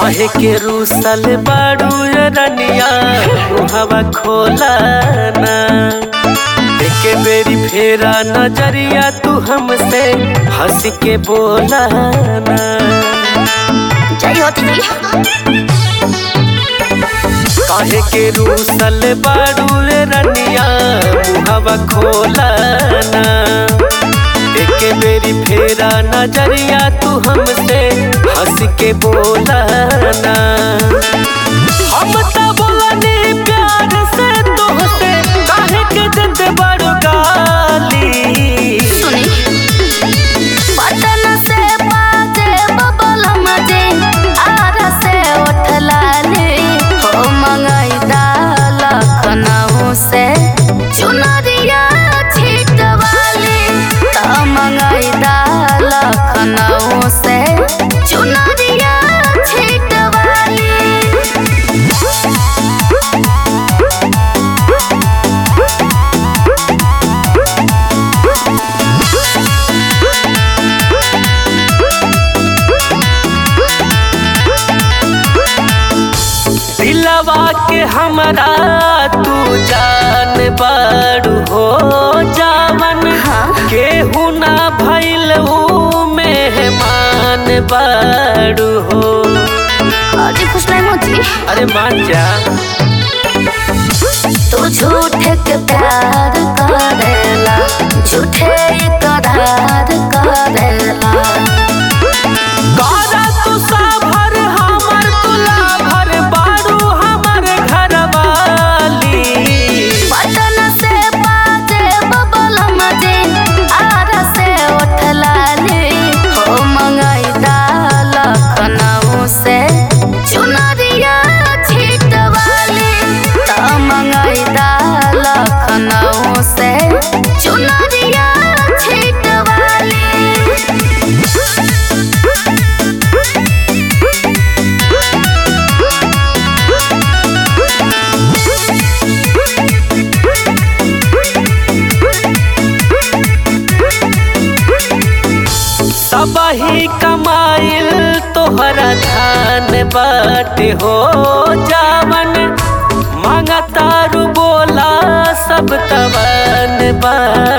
काहे के रूसल बाड़ू रनिया मुहवा खोला ना एके बेरी फेरा नजरिया तू हमसे हंस के बोला ना जय होती जी काहे के रूसल बाड़ू रनिया मुहवा खोला ना एके बेरी फेरा नजरिया तू हमसे हंस के बोला ना हम त बोलनी प्यार से तोहसे काहे के देत बड़ गाली सुनी पटन से बाजे बबल मजे आर से उठलाले हो मंगाई दाल लखनऊ से चुनरिया छिटवाले त मंगाई दाल लखनऊ से चुनरिया छिटवाले दिलवा के हमरा तू जान बड़ू हो जावन केहू ना भइल ऊ मेहमान बड़ू हो अरे खुश नहीं होती अरे मान जा तू झूठे के प्यार करेला झूठे करार करेला कारा तू साभर हमर तुला भर बाड़ू हमर घरवाली पटन से बाजे बबल मजे आर से उठलाले हो मंगाई दाल लखनऊ से चुनरिया छिटवाले त मंगाई दाल लखनऊ से चुनरिया छिटवाले सबही कमाइल तोहरा धान बाटे हो जावन मांगतारू बोला सब तवन बा